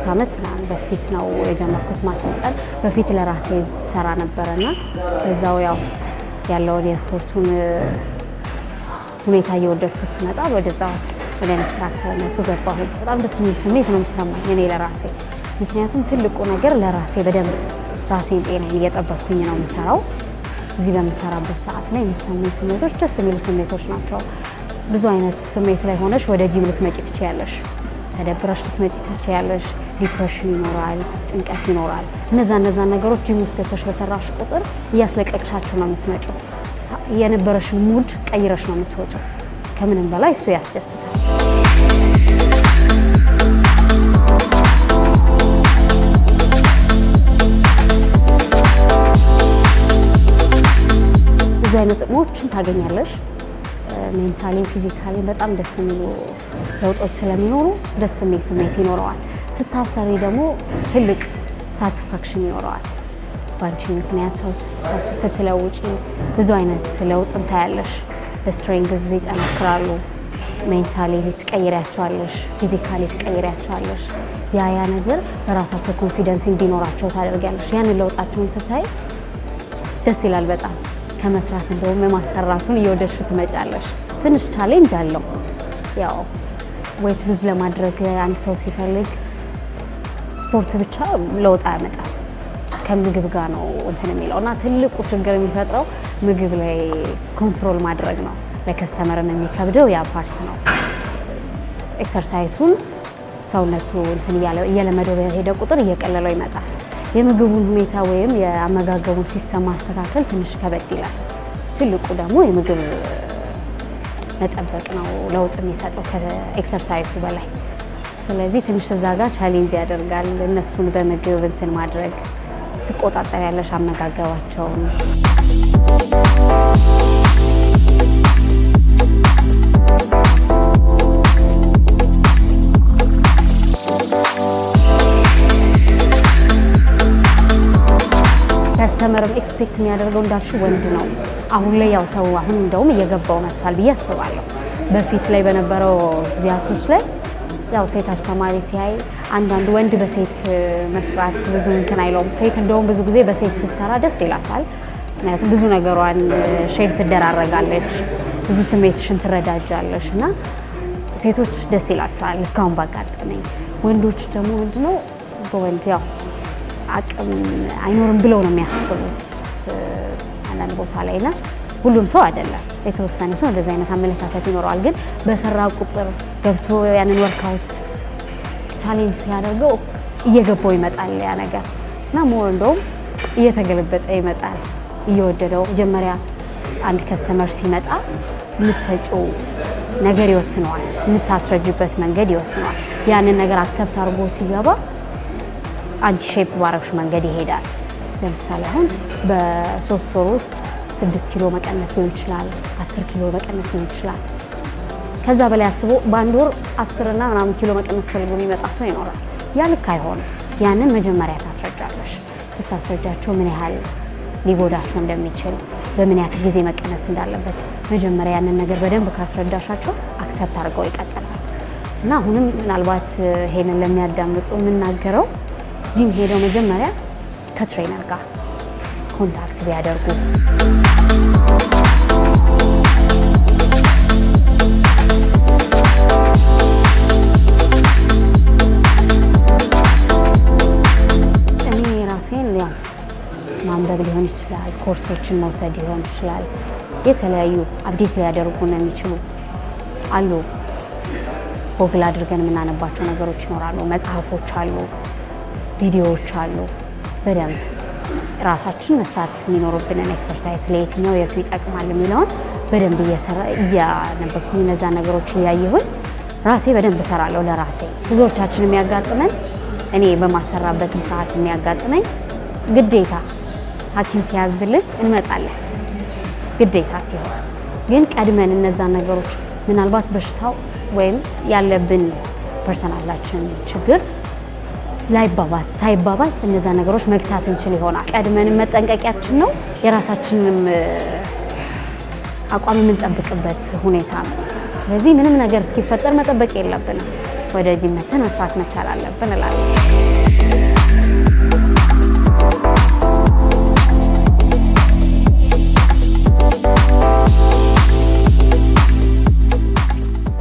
ዓመት ምናምን በፊት ነው የጀመርኩት ማሰልጠን። በፊት ለራሴ ሰራ ነበረና እዛው ያው ያለውን የስፖርቱን ሁኔታ እየወደድኩት ስመጣ ወደዛ ወደ ኢንስትራክተርነቱ ገባሁ። በጣም ደስ የሚል ስሜት ነው የሚሰማኝ እኔ ለራሴ ምክንያቱም ትልቁ ነገር ለራሴ በደንብ ራሴን ጤናዬን እየጠበኩኝ ነው የምሰራው። እዚህ በምሰራበት ሰዓት ላይ የሚሰሙኝ ስሜቶች ደስ የሚሉ ስሜቶች ናቸው። ብዙ አይነት ስሜት ላይ ሆነሽ ወደ ጂም ልትመጪ ትችያለሽ። ተደብረሽ ልትመጪ ትችያለሽ። ዲፕሬሽን ይኖራል፣ ጭንቀት ይኖራል። እነዛ እነዛ ነገሮች ጂም ውስጥ ገብተሽ በሰራሽ ቁጥር እያስለቀቅሻቸው ነው የምትመጪው። የነበረሽን ሙድ ቀይረሽ ነው የምትወጪው። ከምንም በላይ እሱ ያስደስታል። ብዙ አይነት ጥቅሞችን ታገኛለሽ። ሜንታሊ ፊዚካሊ በጣም ደስ የሚሉ ለውጦች ስለሚኖሩ ደስ የሚል ስሜት ይኖረዋል። ስታሰሪ ደግሞ ትልቅ ሳቲስፋክሽን ይኖረዋል። በአንቺ ምክንያት ሰው ስትለውጪ ብዙ አይነት ለውጥ እንታያለሽ። በስትሬንግዝ ይጠነክራሉ። ሜንታሊ ትቀይሪያቸዋለሽ፣ ፊዚካሊ ትቀይሪያቸዋለሽ። ያ ያ ነገር በራሳቸው ኮንፊደንስ እንዲኖራቸው ታደርጊያለሽ። ያንን ለውጣቸውን ስታይ ደስ ይላል በጣም ከመስራት እንደውም የማሰራቱን እየወደድሽ ትመጫለሽ። ትንሽ ቻሌንጅ አለው። ያው ዌት ሉዝ ለማድረግ አንድ ሰው ሲፈልግ ስፖርት ብቻ ለውጥ አያመጣም። ከምግብ ጋር ነው እንትን የሚለው እና ትልቁ ችግር የሚፈጥረው ምግብ ላይ ኮንትሮል ማድረግ ነው። ለከስተመርም የሚከብደው ያ ፓርት ነው። ኤክሰርሳይሱን ሰውነቱ እንትን እየለመደው በሄደ ቁጥር እየቀለለው ይመጣል። የምግቡን ሁኔታ ወይም የአመጋገቡን ሲስተም ማስተካከል ትንሽ ከበድ ይላል። ትልቁ ደግሞ የምግብ መጠበቅ ነው ለውጥ የሚሰጠው ከኤክሰርሳይሱ በላይ። ስለዚህ ትንሽ እዛ ጋር ቻሌንጅ ያደርጋል። እነሱን በምግብ እንትን ማድረግ ትቆጣጠር ያለሽ አመጋገባቸውን። ከስተመርም ኤክስፔክት የሚያደርገው እንዳልሽ ወንድ ነው። አሁን ላይ ያው ሰው አሁን እንደውም እየገባው መጥቷል ብዬ አስባለሁ። በፊት ላይ በነበረው ጊዜያቶች ላይ ያው ሴት አስተማሪ ሲያይ አንዳንድ ወንድ በሴት መስራት ብዙ እንትን አይለውም። ሴት እንደውም ብዙ ጊዜ በሴት ስትሰራ ደስ ይላታል። ምክንያቱም ብዙ ነገሯን ሼር ትደራረጋለች፣ ብዙ ስሜትሽን ትረዳጃለሽ እና ሴቶች ደስ ይላቸዋል እስካሁን ባጋጠመኝ። ወንዶች ደግሞ ምንድነው በወንድ ያው አቅም አይኖርም ብለው ነው የሚያስቡት አንዳንድ ቦታ ላይ እና ሁሉም ሰው አይደለም። የተወሰነ ሰው እንደዚህ አይነት አመለካከት ይኖረዋል። ግን በሰራ ቁጥር ገብቶ ያንን ወርካውት ቻሌንጅ ሲያደርገው እየገባው ይመጣል ያ ነገር እና ሞር እንደውም እየተገለበጠ ይመጣል እየወደደው። መጀመሪያ አንድ ከስተመር ሲመጣ የምትሰጪው ነገር ይወስነዋል፣ የምታስረጅበት መንገድ ይወስነዋል። ያንን ነገር አክሰፕት አድርጎ ሲገባ አንቺ ሼፕ ባረግሽ መንገድ ይሄዳል። ለምሳሌ አሁን በሶስት ወር ውስጥ ስድስት ኪሎ መቀነስ ሊሆን ይችላል፣ አስር ኪሎ መቀነስ ሊሆን ይችላል። ከዛ በላይ አስቦ በአንድ ወር አስርና ምናምን ኪሎ መቀነስ ፈልጎ የሚመጣ ሰው ይኖራል። ያ ልክ አይሆንም። ያንን መጀመሪያ ታስረጃለሽ። ስታስረጃቸው ምን ያህል ሊጎዳቸው እንደሚችል በምን ያክል ጊዜ መቀነስ እንዳለበት መጀመሪያ ያንን ነገር በደንብ ካስረዳሻቸው አክሰፕት አድርገው ይቀጥላል። እና አሁንም ምናልባት ይሄንን ለሚያዳምጡ የምናገረው ጂም ሄደው መጀመሪያ ከትሬነር ጋር ኮንታክት ቢያደርጉ እኔ ራሴን ያው ማንበብ ሊሆን ይችላል፣ ኮርሶችን መውሰድ ሊሆን ይችላል። የተለያዩ አብዴት ሊያደርጉን የሚችሉ አሉ። ጎግል አድርገን የምናነባቸው ነገሮች ይኖራሉ። መጽሐፎች አሉ፣ ቪዲዮዎች አሉ። በደንብ ራሳችን መስራት የሚኖሩብንን ኤክሰርሳይዝ ለየትኛው የቱ ይጠቅማል የሚለውን በደንብ እያነበብኩኝ እነዛ ነገሮች እያየሁኝ ራሴ በደንብ እሰራለሁ ለራሴ። ብዙዎቻችን የሚያጋጥመን እኔ በማሰራበትም ሰዓት የሚያጋጥመኝ ግዴታ ሐኪም ሲያዝልን እንመጣለን ግዴታ ሲሆን ግን ቀድመን እነዛን ነገሮች ምናልባት በሽታው ወይም ያለብን ፐርሰናላችን ችግር ላይባባስ ሳይባባስ እነዛ ነገሮች መግታት እንችል ይሆናል። ቀድመን መጠንቀቂያችን ነው የራሳችንንም አቋም የምንጠብቅበት ሁኔታ ነው። ስለዚህ ምንም ነገር እስኪፈጠር መጠበቅ የለብንም። ወደ ጂም መተን መስራት መቻል አለብን እላለሁ።